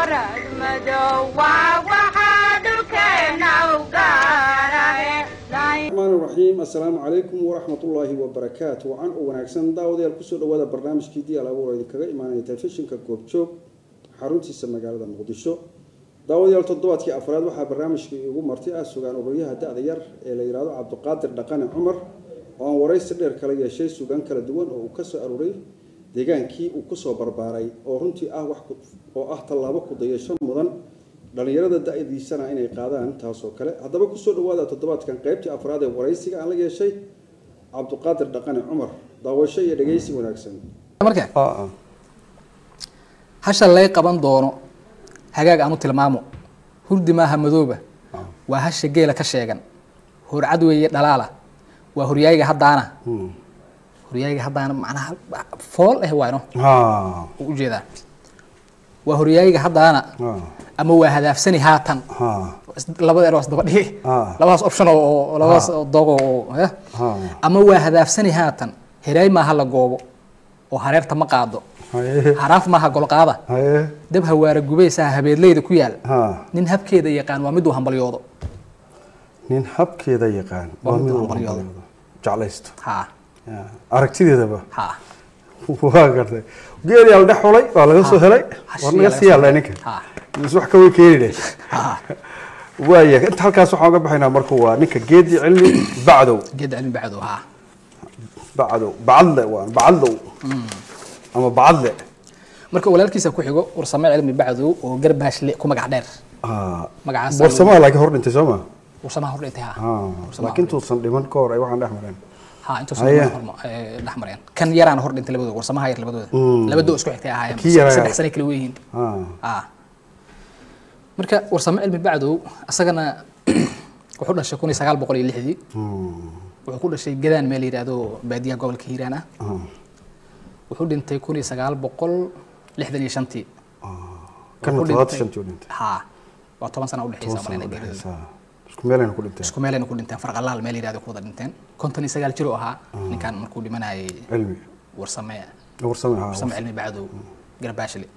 warad madow waa waxaa dhulkeena u gaarane الرحمن الرحيم السلام عليكم ورحمة الله وبركاته وعن وناكسن داوديال كسو دوادا برنامج كي دي على أبو كغا إيمانية تلفزيون كوب جوب حارونتي سمجالة مقدشو داوديال تضوات كي أفراد وحا برنامج كي يقول مرتي أسوغان وبريها دا ديار إلى إرادة عبد القادر دقان عمر وان ورئيس دير كلا يشي سوغان كلا دوان أو كسو أروري deegaankii uu kusoo barbaaray oo runtii ah wax oo ah tallaabo ku dayasho mudan dhalinyarada da-diisana inay qaadaan taasoo kale haddaba kusoo dhawaada toddobaadkan qaybtii afraad ee waraysiga aan la yeeshay cabduqaadir dhaqane cumar daawasho iyo dhegeysi wanaagsan marka hasha lay qaban doono hagaag aan u tilmaamo hurdi maaha madooba waa hasha geela ka sheegan horcad weeye dhalaala waa horyaayiga haddaana horyaayiga haddaana macnaha fool eh waano u ujeedaa waa horyaayiga haddaana ama waa hadaafsani haatan labada eros daba dhigi labadaas option oo oo- labadaas dogo oo eh ama waa hadaafsani haatan heraay maaha la goobo oo hareerta ma qaado haraaf maaha golqaada dab hawaara gubaysaa habeedleyda ku yaal nin habkeeda yaqaan waa miduu hambalyoodo nin habkeeda yaqaan Waa waa mid mid hambalyooda. jeclaysto ha Ya, aragtideedaba ha waa gartay geeli aa la dhex xulay waa laga soo helay war naga sii yaalla ninka ha mis wax ka way keeni dheh ha waaya inta halkaas waxaan uga baxaynaa marka waa ninka geedi cilmi bacdow geed cilmi bacdo ha bacdow bacadle waa bacadlow ama bacadle marka walaalkiisa ku xigo warsame cilmi bacdo oo garbaashle ku magac dheer Ah, Magacaas- warsamaha laakiin hor dhintay soo ma warsamaha hor dhintay ha Ah, Warsamaha laakiin tuusan dhiman ka hor ay waxaan dhex mareen ha intuusan Haya. dhex mareen kan yaraana hor dhintay labadooda warsamaha yar labadooda labadoo isku xigtay ahaayeen Kii yaraa- saddex sane kala weyihiin Ah, ah marka warsame cilmi bacdow asagana wuxuu dhashay kun iyo sagaal boqol iyo lixdii wuxuu ku dhashay gadaan meel la yidhaahdo baadiyaha gobolka hiiraan ah ah, wuxuu dhintay kun iyo sagaal boqol lixdan iyo shantii kana Wuxuu todobaatan dhintay- shantii u dhintay ha waa toban sana udhexeysa toban sano malayna u geerida dhexeysa isku meelayna ku dhinteen isku meelayna ku dhinteen farqalaal meel yidhahdo ku wada dhinteen konton iyo sagaal jir oo ahaa ninkan markuu dhimanayay cilmi warsame warsame ah warsame cilmi bacdow garbaashle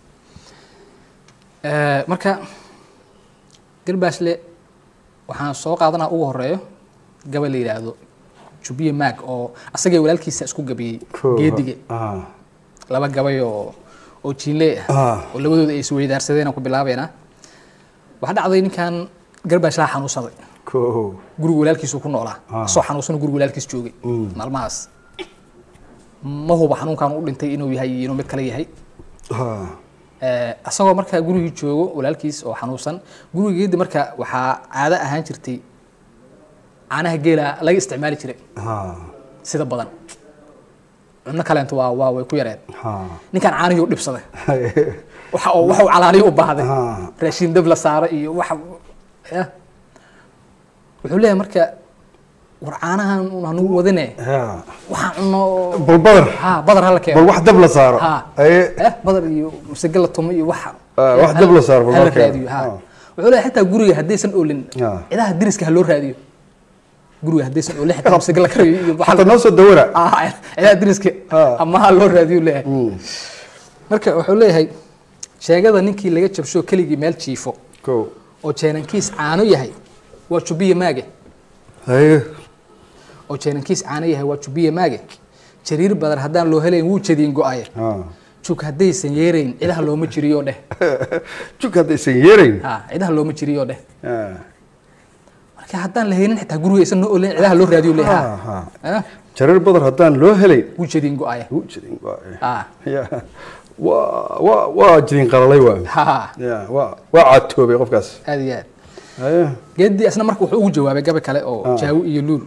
marka garbaashle waxaan soo qaadanaa ugu horeeyo gabal la yidhaahdo jubiye maag oo asagay walaalkiisa isku gabiyey Koo- geedige ah, laba gabay oo oo jiinle ah Ah. oo labadooda ay isweydaarsadeen aan ku bilaabeynaa waxaa dhacday ninkan garbaashlaha xanuunsaday koo guriga walaalkiisu ku noolaa Ah. asoo xanuunsan guriga walaalkiis joogay maalmahaas ma huba xanuunkan u dhintay inuu yahay iyo inuu mid kale yahay ah, Eh, asagoo markaa gurigii joogo walaalkiis oo xanuunsan gurigeedii marka waxaa caado ahaan jirtay caanaha geela laga isticmaali jiray ah, sida badan cunno kaleento waa waa way ku yareen ah. ninkan caanihii u dhibsaday waxa uu waxa uu calaalihi u baahday Ah. raashin dab la saaro iyo waxa eh. wuxuu leeyahay marka war caanahan un hanugu wadine Ya. waxaan cunno oo- bal badar ha badar hala keeno bal wax dab la saaro ha Aye. eh badar iyo masage la tumo iyo waxa Ah, wax hal- dab la saaro, bal hala loo keeno. raadiyo ha Ah. wuxuu leeyahay xitaa guriga haddaysan oolin Ah. cidaha deriska ha loo raadiyo guriga haddaysan oolin xitaa masage la karayo iyo waxa xataa noo soo dawara ah cidaha deriska Ah. ama ha loo raadiyo leeyahay marka wuxuu leeyahay sheegada ninkii laga jabsho keligii meel jiifo koo oo jeenankiis caano yahay waa jubiye maage haye oo jeenankiis caano yahay waa jubiye maage jariir badan haddaan loo helayn wuu jadiin go-aye ah. jug haddaysan yeerayn cidaha looma jiriyo dheh juk haddaysan yeerayn ha cidaha looma jiriyo dheh Ah, marka haddaan la haynin xitaa guriga isan noo olayn cidaha loo raadiyo leh ah, ha ah. Eh, jareer badar haddaan loo helayn wuu jadiin go-aye wuu jidin waa- ha Ya. waa waa waa jidin qalalay waa ha ya waa waa caatoobay qofkaas aad iyo aad haye geedii asna marka wuxuu ugu jawaabay gabi kale oo jaawi iyo luul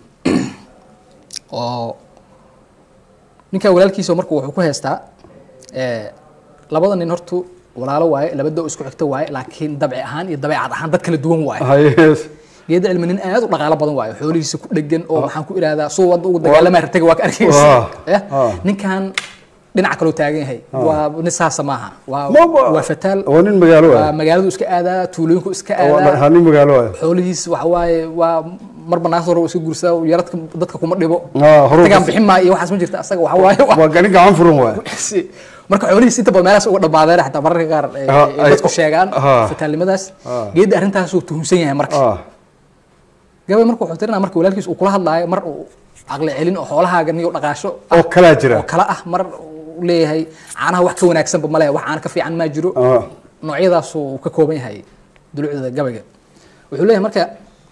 oo ninka walaalkiisa marka wuxuu ku heystaa eh, labada nin hortu walaalo waaye laba doo isku xigto waaye laakiin dabci ahaan iyo dabeecad ahaan dad kala duwan waaye haye geeda cilmi nin aad u dhaqaalo badan waayo xoolihiisa ku dhegan oo maxaan ku ihahdaa suu wadda ugu dagaalama rataga waa ka arkaysa Ah, Eh, ah. ninkan dhinaca kaloo taagan yahay waa nin saasa maaha waa Ma- waa fataal waa nin magaalo waa ah magaaladu iska aadaa tuulooyinku iska Waa- aadaa ha nin magaalo ah xoolihiis waxa waaye waa marba naagta hore iska gursaa yaradka dadka kuma dhibo Ah, horu- tagaan bixin maa iyo waxaas ma jirta asaga waxa waaye waa- waa ganin gacan furan waa si- marka xoolihiis inta badan meelahaas uga dhamaadeen xataa mararka qaar eh, Ah, eh, ay- dadku sheegaan ah. fataalnimadaas Ah. geedda arrintaasuu tuhunsan yahay marka ah gabay marka wuxuu tirinaa marka walaalkiis uu kula hadlaayo mar uu caqli celin oo xoolahaaga niyo dhaqaasho ah, oo kalaa jira oo kala ah mar uu leeyahay caanaha wax ka wanaagsanba male wax caana ka fiican maa jiro ah noocyadaasuu ka kooban yahay dulucda gabayga wuxuu leeyahay marka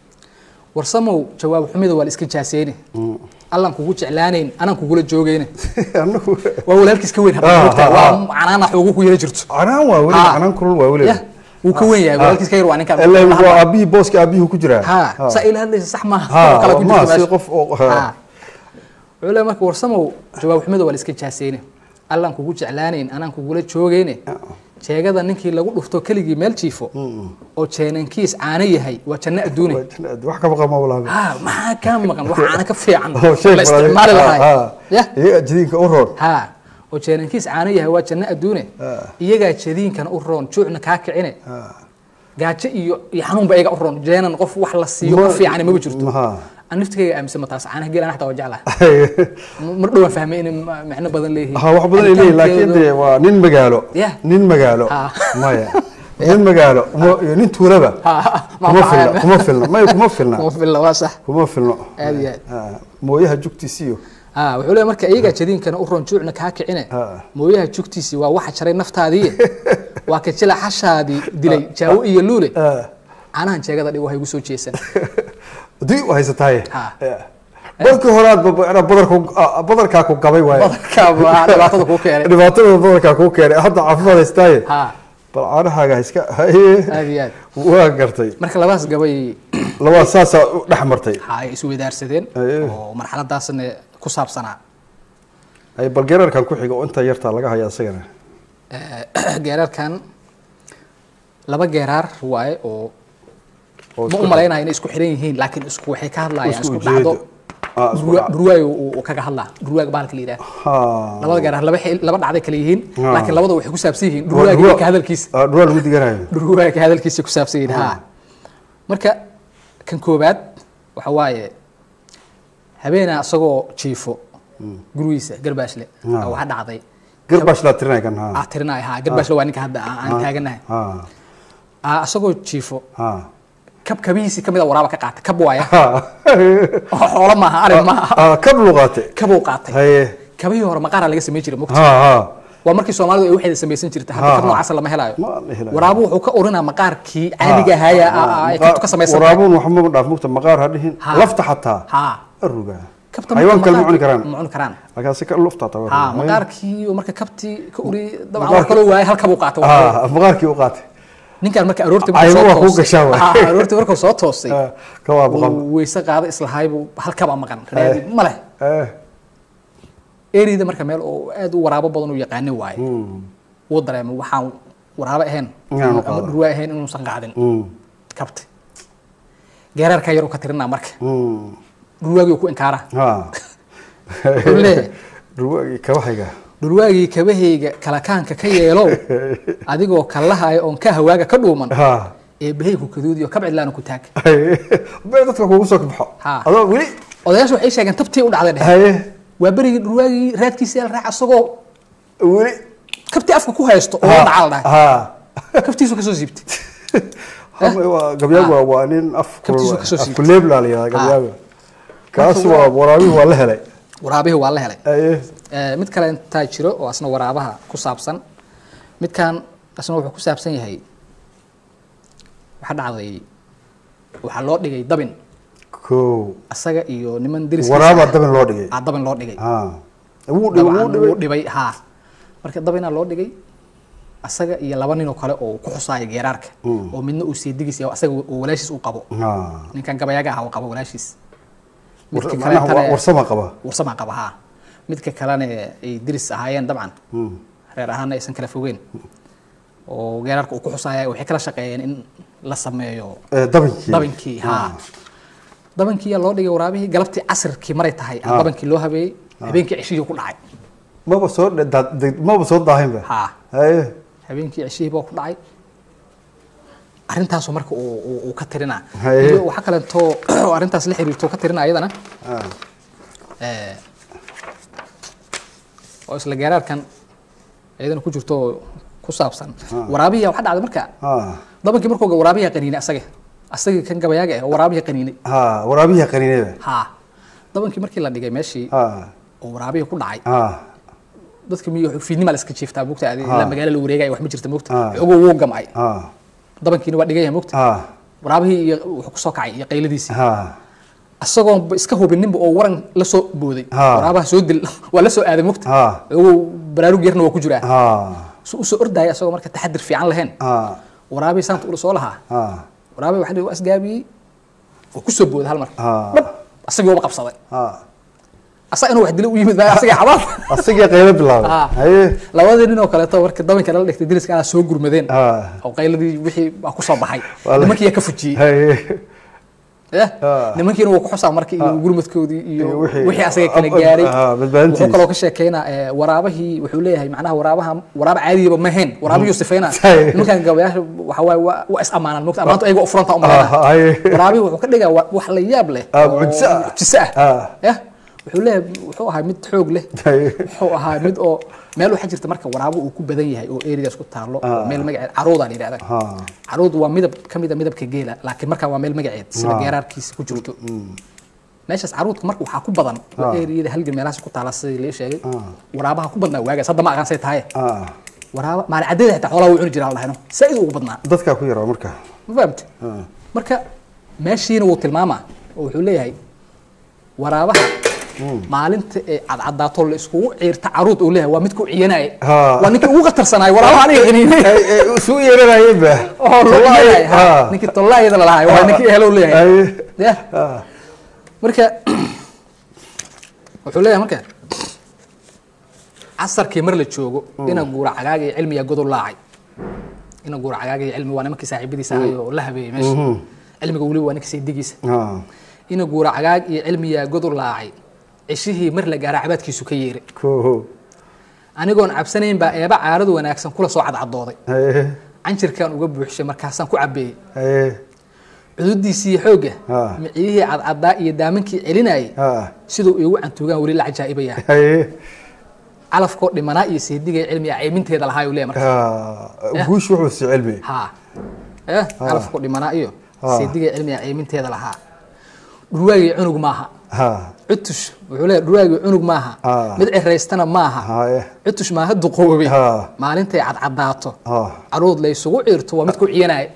warsamow jawaab xumida waa la iska jaaseyne allaan kugu jeclaanayn anaan kugula joogayne anagu waa walaalkiis ka weyn Ah, hadda moogtaa ah, waa ah. canaana xoogu ku yara jirto canaan waa weli Ah. canaan kulul waa weli yah wuu ka weyn yahay walaalkiis ka yar waa ninkaan ilaa waa aabihii booska aabihii ku jiraa ha saa ila hadlaysa sax maaha Ha, oo kale ku ma, jirto si meesha. qof oo- ha. Ha. wuxuu leeyahay marka warsamow jawaab xumida waa la iska jaaseyne allaan kugu jeclaanayn anaan kugula joogayne jeegada ninkii lagu dhufto keligii meel jiifo oo jeenankiis caano yahay waa janno adduune Waa jannad, wax ka maqan ma walaabe ha maxaa kaa maqan wax caano ka fiican oo shay la isticmaali lahay ya iyaga jadiinka u roon ha oo jeenankiis caano yahay waa janno adduune Ah. iyagaa jadiinkana u roon juucna kaa kicine gaajo iyo iyo xanuunba iyaga u roon jeenan qof wax la siiyo ka fiican maba jirto maha aan naftigayga aaminsan ma taas caanaha geelan xataa waa jeclaha mar dhowaan fahmay inay ma- macno badan leeyihiin ha wax badan ay leeyihin laakiin Cabitaankeedu- dee waa nin magaalo Yah. nin magaalo Ah. maya nin magaalo mo- iyo nin tuulaba Ha, ma- kuma ma- filna kuma filna maya kuma filna kuma filna waa sax kuma filno Aad iyo aad. Ah, mooyaha jugtiisiyo ha wuxuu leeyahay marka iyagaa jadiinkana u roon juucna kaa kicine Ah. mooyaha jugtiisi waa waxa jaray naftaadii waa ka jila xashaadii dilay jaawo iyo luule Ah. caanahan jeegada dhig waxay igu soo jeesan dii u haysataaye Ha. Yeah. markii horaad badarku ah, badarkaa ku gabay waaye badarka waa dhibaatada kuu keenay dhibaatada badarkaa kuu keenay hadda caafimaad haystaaye ha bal caanahaaga ha iska haye aad iyo aad waa gartay marka labadaas gabay labaa saasaa u dhex martay ha ay isweydaarsadeen Aye. oo marxaladaasna ku saabsanaa ay bal geerarkan ku xiga oo inta yartaa laga haya isagana Eh, geeraarkan laba geeraar waaye oo oo ma isku- u malaynaya inay isku xiran yihiin laakiin isku waxay ka hadlayaan isku isku dhacdo ujeedo Ah, isku Dhurwa- dhacdo. dhurwaayo uu uu kaga hadlaa dhurwaaga bahalka la yidhaha Ha. labada geeraar laba xil- laba dhacday kala yihiin Ah. laakiin labada waxay ku saabsan yihiin Waa dhurwaaga dhurwa- iyo ka hadalkiisa ah, dhurwaa lagu diganayo dhurwaaga ka hadalkiisa ku saabsan yihiin ha marka kan koobaad waxa waaye habeenaa isagoo jiifo gurigiisa garbaashle Ah. waxaa dhacday garbash laa tirinay kan ha aa tirinaya ha garbaashle waa ninka hadda aan aan taaganahay ha aa isagoo jiifo ha kab kabihiisii kamid a waraaba ka qaatay kab waaya ha oo xoolo maaha arin maaha Ah, kab luqaate kabuu qaatay haye kabihii hore maqaaraa laga samey jiray mugta ha ha waa markii soomaalidu ay waxeeda samaysan jirta hadda Ha, kab ha. noocaasa lama helaayo Ma la helayo. waraabu wuxuu ka orinaa maqaarkii caadiga ahaaya ay kabtu ka samaysan tahay waraabuun waxma dhaaf mugta maqaar ha dhihin Ha. lafta xataa ha aruga kabta xayawaan kale ma maqaarka- cuni karaan ma cuni karaan laakiin si ka lufta taa ha maqaarkii oo marka kabtii ka uri dabcan wax Maqaarka- kaloo waayay hal kabuu qaatay ha maqaarkii u qaatay ninkaan marka aroortii Caymo waa kuu toosay- gashaa waay. Ha, aroortii markuu soo toosay Ah, ka waa boqol uu weyse qaaday islahaybuu hal kaba maqan raadi ma leh eh ereyda marka meel oo aad u waraabo badan u yaqaanin waaye mm, wuu dareemay waxaan waraabo ahayn Inaanu ama qaadan. dhurwaa ahayn inuusan qaadin mm, kabti geeraarkaa yaruu ka tirinaa marka mm. dhurwaagii ku inkaara ha Wuxuu leeyahay dhurwaagii kabahayga dhurwaagii kabahayga kalakaanka ka yeelow adigoo kallahaya oon ka hawaaga ka dhuuman ha ee bahayku kaduudiyo kab cidlaana ku taag bee dadka kugu soo baxo Ha. adoo weli odayaashu waxay sheegeen tabtii u dhacday dhehe haye waa berigii dhurwaagii raadkiisa el raac asagoo weli kabtii afka ku haysto oo la dhaca la dhahay ha kabtiisu kasoo siibtay Hama- waa- gabyaagu waa- waa nin af Kabtiisu kasoo siibtay. afkuleeb laa la yihahdaa gabyaaga kaas Marka waa waa- waraabihii waa la helay waraabihii waa la helay haye Eh, mid kale intaa jiro oo asna waraabaha ku saabsan midkan asna wuxuu ku saabsan yahay waxaa dhacday waxaa loo dhigay dabin ko asaga iyo niman deriskiisa waraabaa ah, dabin loo dhigay aa dabin loo dhigay ha wuu dhibay dabcan wuu wuu dhibay dhibay haa marka dabinaa loo dhigay asaga iyo laba nin oo kale oo ku xusaaya geeraarka oo midna uu seedigiis yahay asaga oo walaashiis uu qabo ha ninkan gabayaaga ah uu qabo walaashiis midka War- macnaha kaleetana- waa- warsama qaba warsamaa qaba haa midka kalena ay diris ahaayeen dabcan Mm. reer ahaana aysan kala fogeen oo geeraarka uu ku xusaya waxay kala shaqeeyeen in la sameeyo Eh, dabinkii dabinkii haa dabankii yaa loo dhigay waraabihii galabtii casirkii maray tahay aa Ah. dabankii loo habeeyey habeenkii ceshihii ku dhacay maba soo dhe- daa- deg- maba soo daahinba haa haye habeenkii ceshihii baa ku dhacay arrintaasu marka uu uu- uu ka tirinaa Haye. iyo waxaa kaleetoo oo arrintaas la xiriirto ka tirinaa iyadana Ah. eh, oo isla geeraarkan iyadana ku jirto oo ku saabsan waraabihiya waxaa dhacday marka ha dabankii markuu ga- waraabihiya qaniinay asaga asagii kan gabayaaga ah oo waraabihiya qaniinay ha waraabihi qaniinada ha dabankii markii la dhigay meeshii ha oo waraabihi ku dhacay ha dadka miyo fiidnima la iska jiiftaa mogta adi ilaa magaalo la wareegaya wax ma jirta mogta Ah. xogoo wuu gamcay ha dabankiina waa dhigaya mogta ha waraabihii iyo wuxuu kusoo kacay iyo qayladiisii ha isagoon ba iska hubininba oo waran la soo booday Ah. waraabaha soo dil waa la soo aaday mogta ha xogoo baraarug yarna waa ku jiraa ha su usoo ordaya isagoo marka taxadir fiican lahayn ha waraabihii saanta ula soo lahaa ha waraabihi waxa la yidhi waa isgaabiyey oo kusoo booday hal mar Ah. dhab asagii waba qabsaday ha asaga inuu wax dilo u yimid baa asagii xabaal asagii qaylo bilaabay Ah. haye labadii nin oo kaleeto marka dabanka lala dhigtay diliska ala soo gurmadeen ha oo qayladii wixii baa kusoo baxay Waa la- nimankii yaa ka fujiyey haye Eh, Ah. nimankiina wuu ku xusaa marka iyo gurmadkoodii iyo Iyo wixii- wixii asaga kala ah, gaaray ah, badbaadintiisa. wuxuu kaloo ka sheekeynaa eh, waraabahii wuxuu leeyahay macnaha waraabaha waraaba caadiyaba ma ahayn waraabihii sifeyna Say. nimankan gabayaasha waxa waaye waa waa is ammaanaan mogta ammaantu ayaga u furanta Ah, umaleyna haye waraabihii wuxuu ka dhigaa wa- wax la yaab leh Ah, oo mucjiso ah. mucjiso ah Ah. Eh, wuxuu leeyahay wuxuu ahaa mid xoog leh haye wuxuu ahaa mid oo meel waxaa jirta marka waraabo uu ku badan yahay oo areas ku taalo oo meel magaceed caruuda la yidhahda ha caruud waa midab ka mid a midabka geela laakiin markaa waa meel magaceed sida Ah. geeraarkiisa ku jirto meeshaas caruudka marka waxaa ku badan oo Ah. eriyada halgan meelahaas ku taala sidii lii sheegay Ah. waraabaha ku badnaa waagaas hadda ma aqaan say tahay ha waraaba maalin caddeeda xitaa xoolaha wuu cuni jiraa lahayno saa-id ugu badnaa dadkaa ku yaraa marka ma fahamte ha marka meeshiina wuu tilmaamaa oo wuxuu leeyahay waraabaha maalinta ee cadcadaato la iskugu ciirta caruud uu leeyahay waa midku ciyanaya Ah. waa ninkii ugu khatarsanaayo waraabaha aniga qaniinay Ay, ay, isugu yeeranayeen ba oo loo Wallahi, ciyanaya ha, ha. ninkii tollaayada lalahay waa ninkii ehelo leeyahay haye ya ha marka wuxuu leeyahay marka casarkii mar la joogo ina guura cagaaga iyo cilmiga godol laacay ina guura cagaaga iyo cilmi waa nimankii saaxiibadiisa ahay oo la habeeyey meesha cilmiga weliba waa ninkii saydigiisa ha ina guura cagaag iyo cilmiyaa godol laacay cishihii mar la gaara cabaadkiisu ka yeeray ko anigoon cabsanayn baa eeba caaradu wanaagsan kula soo cadcadooday haye canjirkaan uga buuxshay markaasaan ku cabeeyey haye cududiisii xoogga Ah. miciyihii cadcadaa iyo daamankii celinayay ha siduu iigu cantuugaan weli la cajaa'ibaya haye calafkoo dhimanaa iyo seediga cilmiga cayminteeda lahaa uu leeyahay marka ha guush wuxuu si cilmi ha eh calafkoo dhimanaa iyo Ah. seediga cilmiga cayminteeda lahaa dhurwaagii cunug maaha ha cutush wuxuu leeyahay dhurwaagii cunug maaha Ah. mid ciraystana maaha haye cutush maaha duqoobay Ha. maalintay cadcadaato ha caruud la isugu ciirto waa mid ku ciyanaya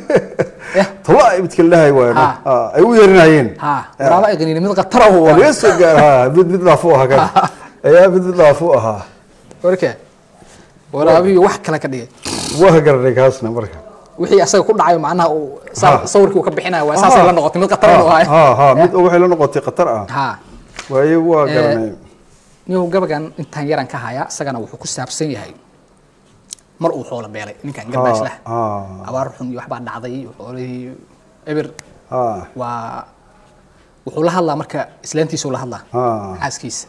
eh toba midka la dhahay waayno Ha. ha ay u yeerinayeen ha waraaba ay qaniini mid khatara u waa waa laga soo gaar ha mid mid dhaaf u ahaa kan ayaa mid mid dhaaf u ahaa warka waraabihii wax kale ka dhigay waa garanay kaasna marka wixii asaga ku dhacayo macnaha uu sa- Ha. sawirkii uu ka bixinayo waa saasay la noqotay mid khatara u ahay ha ha mid waxay la noqotay khatar ah ha waaye waa garanay niyow gabagan intaan yaran ka haya isagana wuxuu ku saabsan yahay mar uu xoolo beelay ninkan garbaash lah ha abaar xun iyo waxbaa dhacday iyo xoolihii eber ha waa wuxuu la hadlaa marka islaantiisuu la hadlaa ha xaaskiisa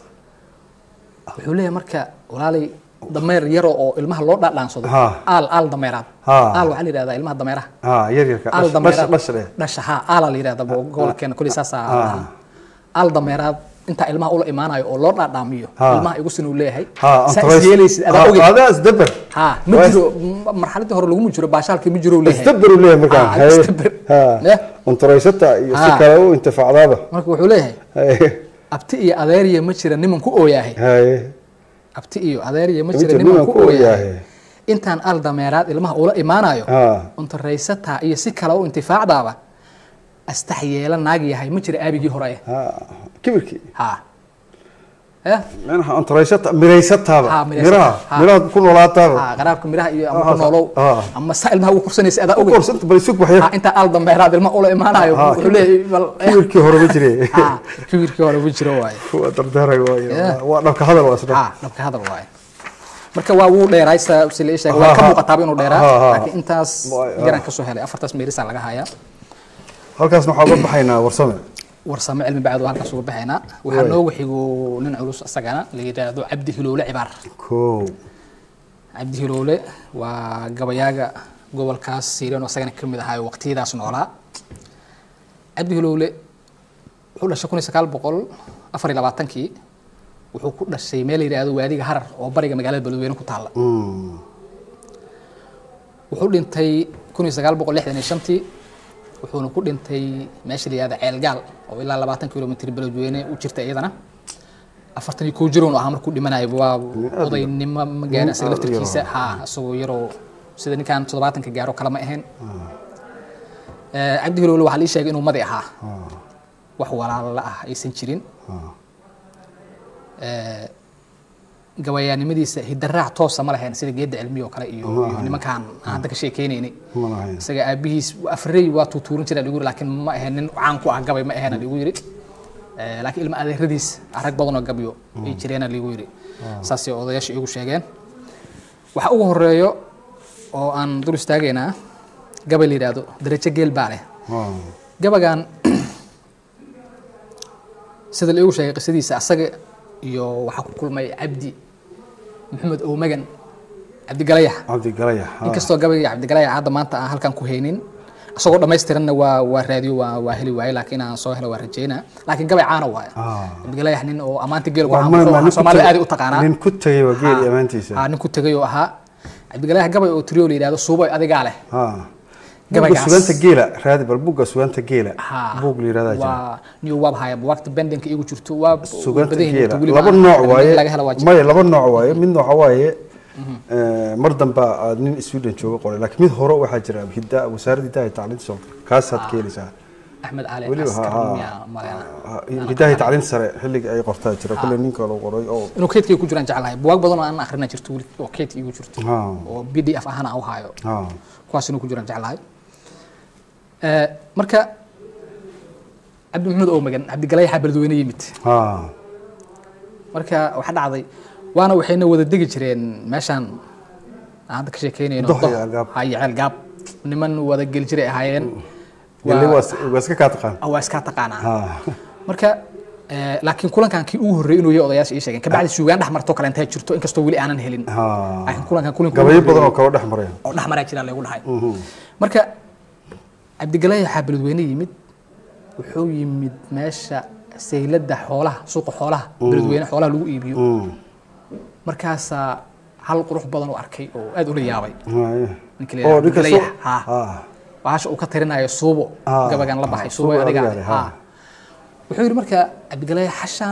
wuxuu leeyahay marka walaalay dameer yaro oo ilmaha loo dhaadhaansado Ha. aal aal dameeraad Ha. aal waxaa la yidhahdaa ilmaha dameeraha ha yar yarka aal dhash dameeraad dhash dheh dhasha ha aala la yidhahda bo gobolkeena kulli saasaa Ah. aal dameeraad intaa ilmaha ula imaanayo oo loo dhaadhaamiyo Ah. ilmaha igu sinuu leeyahay ha saa is yeelaysid adaa ogey adaa isdabar ha ma Waa jiro m- marxaladii hore laguma jiro baashaalkii ma jiro leeyahay isdabar uu leeyahay markaa Ah, haye isdabar. ha Eh? untaraysata iyo si Ha. kale u intifacdaaba marka wuxuu leeyahay haye abti iyo adeeriya ma jira niman ku ooyaahay haye abti iyo adeeriya ma Ma jira jira niman niman ku ku ooyaahay ooyaahay. intaan al dameeraad ilmaha ula imaanayo ha untaraysataa iyo si kale u intifaacdaaba astax yeela naag yahay ma jira aabigii hore ha kibirkii ha eh manaha untaraysata miraysataaba Ha, miraysata. miraha Ha. miraha ku noolaataaba ha qaraabka miraha iyo ama Ah, ku noolow ah. ama saa ilmaha ugu kursanaysa adaa u ogey korsanta bal isug waxyar ha intaan al dameeraad ilmaha ula imaanayo Ha, wuxuu leeyahay bal eh, kibirkii hore ma jire ha kibirkii hore ma jiro waaye waa dardaaray waaye Yeah. waa dhabka hadal waa isdha ha dhabka hadal waaye marka waa wuu dheeraay sa si la ii sheegay waa Ha, ka ha. muuqataaba inuu dheeraa Ha, ha. laakiin intaas Waa- ha. yaraan kasoo helay afartaas meerisaa laga hayaa halkaasna waxaa uga baxaynaa warsame warsame cilmi bacdu halkaas uga baxaynaa waxaa Waay. noogu xigo nin culus isagana la yidhaahdo cabdi hiloole cibaar kow cabdi hiloole waa gabayaaga gobolkaas siireen oo isagana ka mid ahaa waqtiyadaas noolaa cabdi hiloole wuxuu dhashay kun iyo sagaal boqol afar iyo labaatankii wuxuu ku dhashay meel la yidhaahdo waadiga harar oo bariga magaalada beledweyne ku taalla Mm. wuxuu dhintay kun iyo sagaal boqol lixdan iyo shantii wuxuuna ku dhintay meesha la yihahdo ceelgaal oo ilaa labaatan kilomitr beledweyne u jirta iyadana afartan iyo kow jiroon ahaa markuu dhimanayo waa aad odaynimo ma gaarin isaga nin aad u laftarkiisa yaroo. ha isagoo yaroo sida ninkan toddobaatanka gaaro kale ma ahayn Eh, cabdi hilowle waxaa lii sheegay inuu madi ahaa Ah. wax walaala ah aysan jirin Ah. Eh, gabayaanimadiisa hidaraac toosa ma lahayn sida geedda cilmiya oo kale iyo Ma iyo ahayn. nimankaan aan hadda ka sheekeynaynay ma lahayn isaga aabihiis afrey waa tuutuurin jira dhigu yiri laakiin ma ahayn nin caan ku ah gabay ma ahayn dhigu yiri Eh, laakiin ilma adeeradiis rag badan oo gabyo ay jireena ligu yiri saasay odayaasha igu sheegeen waxa ugu horeeyo oo aan dul istaagaynaa gabay la yidhaahdo darajo geel baa leh Ah. gabagan sida la igu sheegay qisadiisa asaga iyo waxaa ku kulmay cabdi maxamed oomagan cabdigalayax cabdi galaya ah. inkastoo gabayga cabdigalayax hadda maanta aan halkan ku haynin isagoo dhammaystiranna waa waa raadiyo waa waa heli waaye laakiin aan soo helo waa rajeynaa laakiin gabay caana waaye Ah. cabdigalayax nin oo ammaanta geelku Waa caan ma- ku ma- ah nin ku soomaalida tagay- aad u taqaanaa nin ku tagay waa geeli Ha. amaantiisa ha nin ku tegay oo ahaa cabdigalayax gabay oo tiriyo la yidhahdo suuboy adigaa leh Ah. Gabaygaas. buugga sugaanta geela raadi bal buugga sugaanta geela Ha. buug la yirahdaa jira waa new wab haya buwaagta bendinka igu jirto waa sugaanta badan yihiin geela weliba laba aan- nooc in waaye laga helo waa jira. maya laba nooc waaye mid nooca waaye eh, mar dambe aad nin sweden jooga qoray laakiin mid hore waxaa jira hidda wasaaradda hiddaha iyo tacliinta soo kaasaad ka heleysaa axmed cali weliba askar ha- miyaa maleena ha- hiddaha iyo tacliinta sare xilliga ay qortaa jira kulle ninka loo qoray oo inuu keydkay ku jiraan jeclahay buwaag badan oo aan akhrina jirto weli oo keydka igu jirto ha oo b d f ahaan aan u hayo ha kuwaas inuu ku jiraan jeclahay Eh, marka cabdi maxamed oo magan cabdigalayaxa beledweyne yimid ha marka waxaa dhacday waana waxayna wada degi jireen meeshaan aan hadda ka sheekeynayno Dox iyo Dox, Ceelgaab. ha, iyo ceelgaab niman wada geli jiray ahaayeen gelle Waa- waa waa iska kaa taqaan ah, waa iskaa taqaanaa ha marka eh, laakiin kulankan kii ugu horreeyay inuu yahay odayaasha ii sheegeen kabacdi suugaan dhex marto kale intay jirto inkastoo weli aanan helin ha laakiin kulankan kulanka gabayo badan oo kala dhex maraya oo dhex maraa jira lagu dhahay marka cabdigalay waxaa beledweyne yimid wuxuu yimid meesha sayladda xoolaha suuqa xoolaha beledweyne xoolaha lagu iibiyo Mm. markaasaa hal qurux badan u arkay oo aad ula yaabay Haya. ninka la oo yidhahdo ninka Cabdigalayax, soo ha. ha bahasha uu ka tirinayo suubo Ah, gabagan la ah, baxay Suubo suubo adiga adiga leh, ha. ha wuxuu yidhi marka cabdigalaya xashaan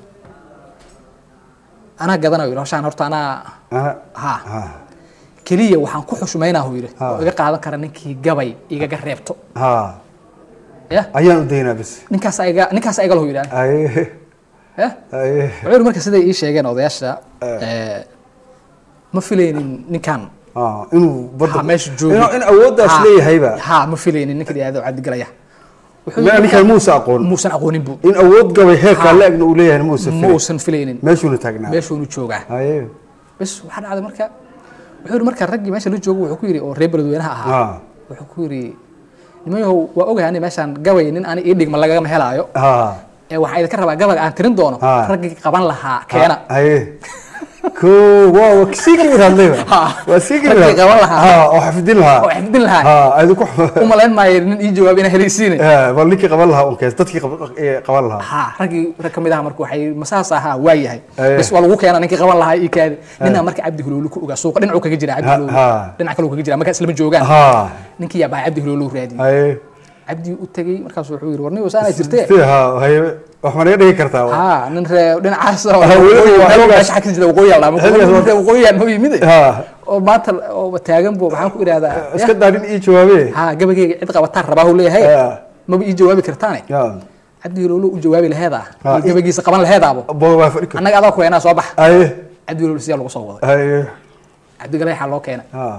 anaa gadanayo yidhi hashaan horta anaa Ana- ha ha keliya waxaan ku xushmaynaa uu yidhi Ha. oo iga qaadan kara ninkii gabay igaga reebto ha ya ayaan u daynaa bas ninkaas iga ninkaas iga lahu yidhaah aye ya aye wuxuu yidhi marka siday ii sheegeen odayaasha eh, ma filaynin ninkan ha inuu badda ha meesha joogo inuu- in awooddaas Ha. leeyahayba ha ma filaynin ninka la yihahdo cabdigalaya wuxuu Ma- yidhi ninkan marka- muusa aqoon muusan aqoonin bu in awood gabay heerkaa Ha. la-egna uu leeyahay muusa ma filay uusan filaynin meeshuuna taagnaa meeshuunu joogaa aye bas waxaa dhacday marka wuxuu yidhi marka raggii meesha la joogo wuxuu ku yidhi oo reer beledweynaha ahaa ha wuxuu ku yidhi nimanyahow waa ogahay ani meeshaan gabay nin ani ii dhigma lagama helaayo ha ee waxaa idinka rabaa gabaga aan tirin doono Ha. raggii qaban lahaa keena aye ko waa waa sii kibir hadlayba Ha. waa sii kibir Raggii qaban lahaa. ha oo xafidin lahaa oo xifdin lahaa ha aydu ku u malayn maayo nin ii jawaab inaa helaysiine Eh, bal ninkii qaban lahaa unkees dadkii qab- eh, qaban lahaa ha raggii rag kamid aha marka waxay masaas ahaa waa yahay Aye. bas waa lagu keena ninkii qaban lahaa ii kaadi ninaa marka cabdi hulowli ku ogaa suuqa dhinacuu kaga jira cabdi Ha, hulowli ha. dhinac kaleu kaga jira markaa islama joogaan ha ninkii yaa baa cabdi hulowli u raadiyey aye cabdi u tegey markaasuu wuxuu yidhi warnigo saanaa jirtee Sidee, ha haye wax ma naga dhigi kartaa wa? ha nin ree dhinacaas oo Ah, weli waqooyi- waa meel xilligaas- meesha xagga jira waqooyi aldhaa xilligaas waa- waqooyiyaan noo yimid ha oo maanta oo taagan bu maxaan ku idhahdaa iska daa nin ii jawaabe ha gabageyga cid qabataan rabaa uu leeyahay Ha. maba ii jawaabi kartaane ya cabdi hulowli u jawaabi laheedaa Ha, i- gabagiisa qaban laheedaabo bo waa fadhi kar annaga adaa ku heenaa soo bax aye cabdi hulowli siyaa lagu soo waday aye cabdigale waxaa loo keenay ha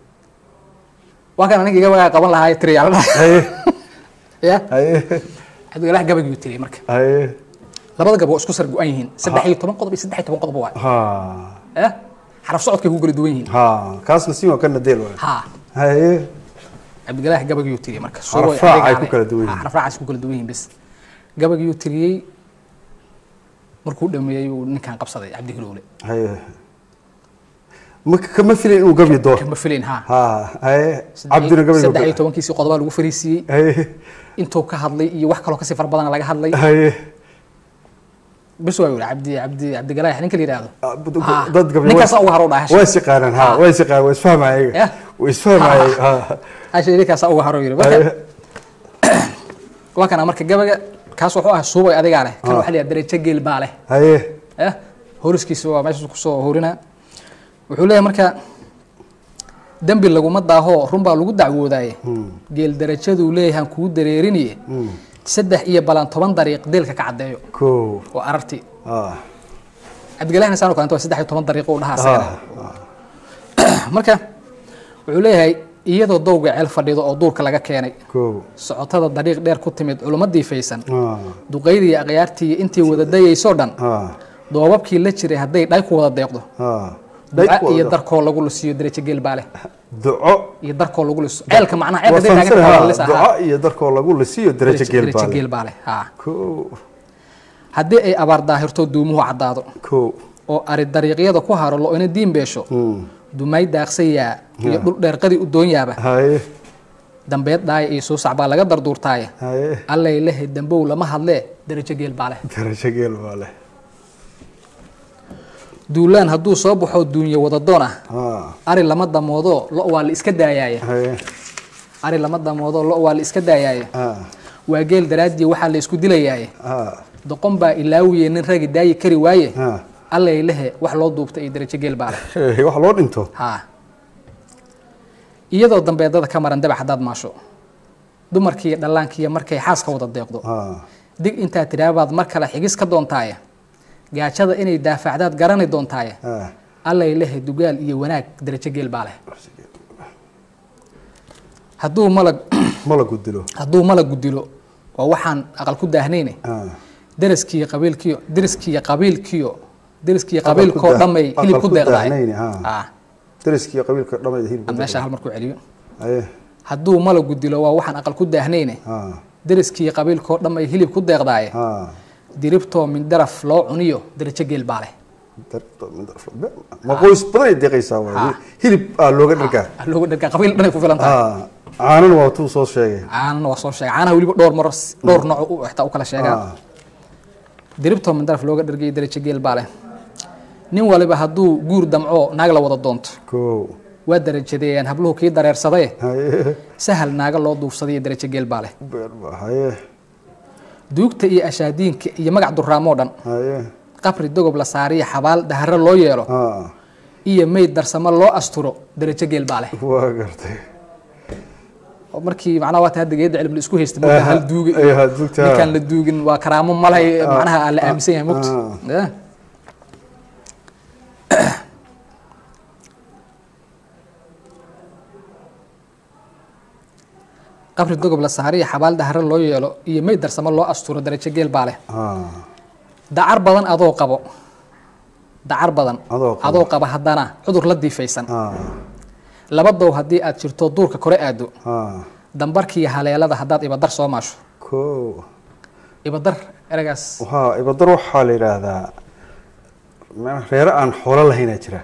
waa kan aniga gabagaa qaban lahaa tiriyaa la dhahay aye ya aye cabdigale gabagiyuu tiriyay marka aye labada gabo waa isku sar go-an yihiin saddex iyo toban qodob iyo saddex iyo toban qodob waay ha ya xaraf socodkay ku kala duwan yihiin ha kaasna si waa kana deel waay ha aye cabdigalaah gabagiyuu tiriyey marka Xaraf raac ay ku kala duwan yihiin. xaraf raac ay ku kala duwan yihiin bas gabagiyuu tiriyey markuu dhameeyey uu ninkan qabsaday cabdi hilowle aye ma kama filin inuu gabi doo kama filayn ha ha aye cabdina gabi saddex iyo tobankiisii qodobaa lagu fariisiiyey aye intuu ka hadlay iyo wax kaloo kasii fara badan laga hadlay aye bis waa yidhi cabdi cabdi cabdigalaax ninka la yidhaahdo Ah, bud- Ah, dad gabdho ninkaas ugu haro dhahay waa isaqaanaan ha Ah. waa isaqaan waa isfahmaya Yeah. waa isfahmaya ha hasha ninkaas ugu haro yidhi marka waa kana marka gabaga kaas wuxuu ah suubay adigaa leh kan waxaa la yidhaha darajo geel baa leh haye eh horiskiisa waa meesha kusoo horinaa wuxuu leeyahay marka dembi laguma daaho run baa lagu dacwoodaaye geel darajaduu leeyahan kuu dareeriniye saddex iyo balan toban dariiq deelka ka caddeeyo ko oo arartii ah cabdigalahna saan kalenta waa saddex iyo toban dariiqo u dhahaa asagana ah marka wuxuu leeyahay iyadoo dowga ceel fadhido oo duurka laga keenay ko socotada dariiq dheer ku timid culummo diifaysan Ah, duqaydii akhyaartii intii wada dayaysoo dhan ah, doobabkii la jiray hadday dhay ku wada deeqdo ah. duca Day- iyo darkoo lagu lusiyo derajo geel baa leh duco iyo darkoo lagu lusiyo ceelka macnaha waa ceelka hadday taagan tahay waa la fahamsanahay, lisaa, duco haa. iyo darkoo lagu lisiyo derajo geel Derajo baa geel leh baa leh haa ko haddii ay abaar daahirto duumuhu caddaado ko oo ari dariiqyada ku haro lo ina diin beesho Hmm. dumay daaqsayaa iyo dhul dheerqadii u doonyaaba haye dambeed dhaaya iyo suusac baa laga darduurtaaya haye allay lehe dambow lama hadlee derajo geel baa leh derajo geel baa leh duulaan hadduu soo baxo duunye wadadoon ah Ah, ari lama damoodo lo waa la iska daayaaya haye ari lama damoodo lo waa la iska daayaaya ah, waa geel daraaddii waxaa la isku dilayaaye ah, doqon baa ilaawiye nin ragi daayi kari waaye ah. allay lehe wax loo duubta iyo derajo geel baa leh Eh, wax loo dhinto haa iyadoo dambeedada ka maran dabax haddaad maasho dumarkiiyo dhallaankiiyo markay xaaska wada deeqdo Ah, dig intaad tidhaabaad mar kale xigis ka doontaaye gaajada inay daafacdaad garani doontaaye ah. allay lehe dugaal iyo wanaag derajo geel baa leh hadduu malag malagu dilo hadduu malagu dilo waa waxaan aqal ku daahnayne Ah, deraskiiyo qabiilkiyo deriskiiyo qabiilkiyo deriskiiyo Aqal ku qabiilkoo daa- dhammay hilib aqal ku ku deeqdaay daahnayne, haa. Ah, deriskiiyo qabiilka dhammayda hilib aan meesha hal mar ku celiyo haye hadduu malagu dilo waa waxaan aqal ku daahnayne ah, deriskiiyo qabiilkoo dhammay hilib ku deeqdaaye ah. diribtoo min daraf loo cuniyo derajo geel baa leh Dar- dar- ma qoys badan ay deeqaysaa waay. Ah. hilib aa looga dhargaa Ah, looga dhargaa qabiil dhanay ku filan tahay Ah, caanana waa tuu soo sheegay caanana waa soo sheegay caanaha weliba dhowr maro dhowr nooc u xitaa u kala sheegaa Ah, diribtoo min daraf looga dhargayo derajo geel baa leh nin waliba hadduu guur damco naag la wada doonto ko waa derajadeeyaan habluhu kii dareersadaye haye sahal naaga loo duufsadayo derajo geel baa leh beer baa haye duugta iyo ashaadiinka iyo magac duraamoo dhan haye qabri dogob la saariyo xabaal daharo loo yeelo ah, iyo meyd darsamo loo asturo derajo geel baa leh waa gartay oo markii macnaha waa ta hadda geedda cilmi la isku haysta marka hal duuga Eh, hal duugta. ninkaan la duugin waa karaamo malay macnaha aan la aaminsan yahay mugta ah. Eh. qabri dogob la saariyo xabaal daharo loo yeelo iyo meyd darsamo loo asturo derajo geel baa leh Ah, dacar badan adoo qabo dacar badan Adoo qabo. adoo qaba haddana cudur la diifaysan ah, laba dow haddii aad jirto duurka kore aado ah. dambarkiiyo haleelada haddaad ibadar soo maasho ko ibadar eragaas waxaa ibadar waxaa la yidhaahdaa macnaha reere aan xoolo lahaynaa jira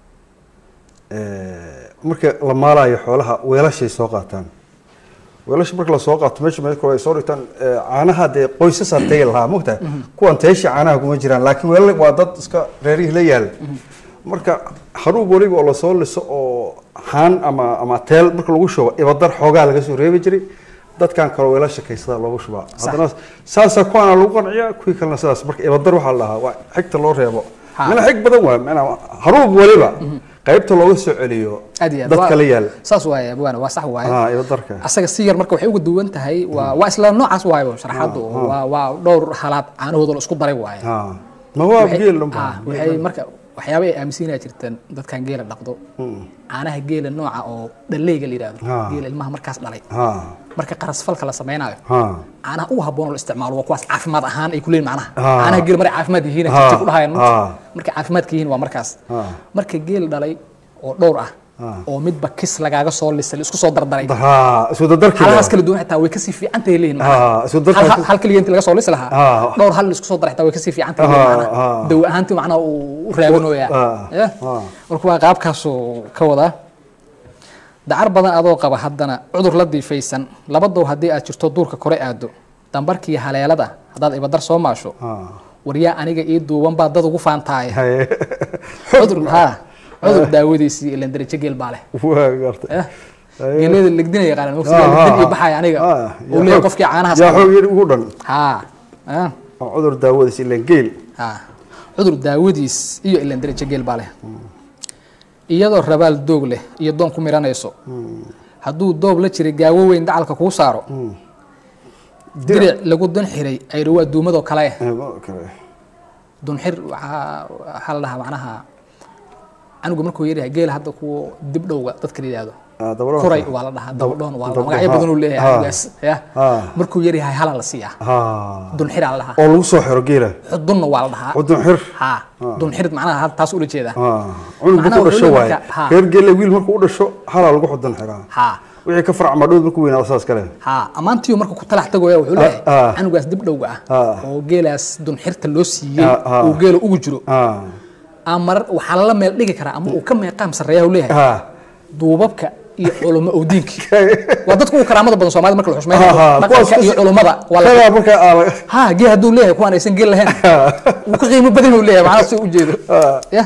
Eh, marka la maalayo xoolaha weelashay soo qaataan weelasha marka lasoo qaato meesha meel kale ay soo dhigtaan eh, caanaha dee qoysasaa tegi lahaa mogtahay kuwan teesha caanaha kuma jiraan laakiin weelal waa dad iska reerihii la yaal marka haruub weliba oo lasoo liso oo haan ama ama teel marka lagu shubo ibadar xoogaa laga soo reebi jiray dadkan kale weelasha kaysada loogu shubaa haddana saasaa kuwaana lagu qanciyaa kuwii kalena sidaas marka ibadar waxaa la dhahaa waa xigta loo reebo Ha. mana xig badan waay mana haruub weliba qaybta looga soo celiyo aad iyo aad dadka Waa- la yaal saas waaye abwaana waa sax waaye ah ibadarka asaga si yar marka waxay uga duwan tahay waa waa isla noocaas waayo sharaxaadu waa waa dhowr halaad caanahooda la isku daray waaye ah ma waa Waxay- geel ah, waxay marka waxyaaba ay aaminsanyaa jirteen dadkan geela dhaqdo caanaha geela nooca oo dhaleyga la yidhahdo Ah. geela ilmaha markaas dhalay ha marka qarasfalka la samaynayo ha caanaha ugu habboon oo la isticmaalo waa kuwaas caafimaad ahaan ay ku leeyihin macnaha Ah. caanaha geel maray caafimaad yihiin Ah. jirta ku dhahayaan Ah. markay caafimaadka yihiin waa markaas Ah. marka geel dhalay oo dhowr ah Ah. oo midba kis lagaaga soo lisay la isku soo dardaray ha isku dadarki halahaas kala duwan xitaa way kasii fiican tahay leeyihin Ah, macnaha isku darka- Hal- hal- hal keliya intii laga soo lisi lahaa Ah. dhowr hal la isku soo daray xitaa way kasii fiican tahay Ah, leeyihin macnaha ah. dawo ahaantii macnaha uu u raabinooyaa Ah. Yeah. Ah. marka waa qaabkaasuu ka wadaa dacar badan adoo qaba haddana cudur la diifaysan laba dow haddii aad jirto duurka kore aado dambarkiiyo haleelada haddaad ibadar soo maasho ha waryaa aniga ii duuban baa dad ugu faantaaye haye cudur ha cudur daawadiisii ilan darajo geel baa leh waa gartay Eh, Haye. geelada legdina yaqaanan Ah, mogsiga legdin ah, iyo baxaya aniga ah, uu yaa leeyahay xoog- qofkii caanahaas yaa qaba. xoog yar ugu dhan ha ah, oo cudur daawadiis ilan geel ha cudur daawadiis iyo ilan darajo geel baa leh iyadoo rabaal doog leh iyo doon ku miranayso hadduu doob la jiray gaawo weyn dacalka kuu saaro diric lagu dun xiray ayri waa duumadoo kale eh Eh, ma- kale. dunxir waxaa waxaa la dhahaa macnaha canuga markuu yaryahay geela hadda kuwa dib dhowga dadka la yidhaahdo Ah, dabadhoon. kuray waa la dhahaa dabadhoon waa la Dabadhoon, magacyo ha. badan uu leeyahay Ha. canugaas ya Ha. markuu yaryahay hala la siiyaa ha dunxiraa la dhahaa oo lagu soo xiro geela xudunna waa la dhahaa cudun xir ha dunxir macnaha had taas ula jeedaa ha cunug Macnaha markuu wuxuu dhasho leeyahay waaye marka- ha. reer geela wiil markuu u dhasho halaa lagu xudun xiraa ha wixii ka farcma dhood markuu weynaado saas kale ha ammaantiiu marka ku talax tagoya wuxuu leeyahay ah. canugaas dib dhowga ah Ah. oo geelaas dunxirta loo siiyey Ah, ah. uu geela ugu jiro ha ama marar waxaa lala meel dhigi karaa ama uu ka meeqaam sarreeya uu leeyahay ha duubabka iyo culamo owdiinki waa dadka ugu karaamada badan soomaalida marka la xushmeeyo Ha, ha, dhaqanka kuwaas iyo kas- culumada waa la kagaa markaa aa ha gee hadduu leeyahay kuwaan aysan geel lahayn wuu ka qiimo badan uu leeyahay macnaha si u jeedo ya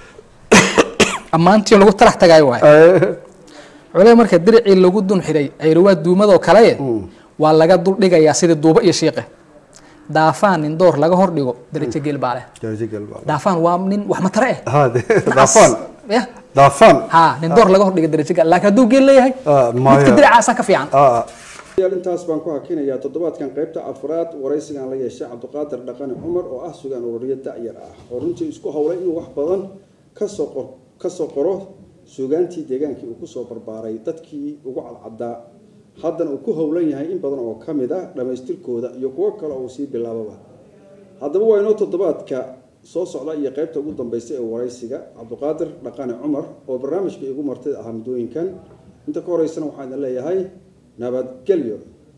ammaantii lagu talax tagaayo waay cule marka diricii lagu dun xiray ayrawaa duumadoo kale waa laga dul dhigayaa sidii duuba iyo shiiqe daafaan nin door laga hor dhigo darajo geel baa leh Jaaji geel baa. daafaan waa nin wax matare eh ha de- Nacas. daafaan ya daafaan ha nin door laga hor dhiga darajo geel laakiin hadduu geel leeyahay Ah, maya. midka diricaasaa ka fiican ah yaal intaas baan ku hakinayaa toddobaadkan qaybta afraad waraysigan la yeeshay cabdiqaadir dhaqane cumar oo ah sugaan ururiyo da'yar ah oo runtii isku howlay inuu wax badan kasoo qor kasoo qoro sugaantii deegaankii uu kusoo barbaaray dadkii ugu cadcadaa haddana uu ku howlan yahay in badan oo ka mid ah dhammaystirkooda iyo kuwo kale uu sii bilaababa haddaba waa inoo toddobaadka soo socda iyo qaybta ugu dambaysa ee waraysiga cabdiqaadir dhaqane cumar oo barnaamijka igu martida ahaa muddooyinkan inta ka horeysana waxaan idin leeyahay nabadgelyo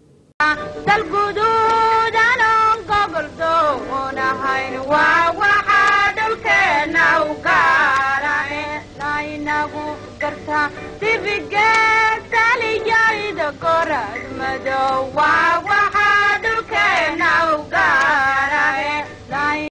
dalguduudan oon gobol doonahayn waa waxaa dhulkeenna u gaarane laynagu gartaa dibigeed taliyayda gorad madow waa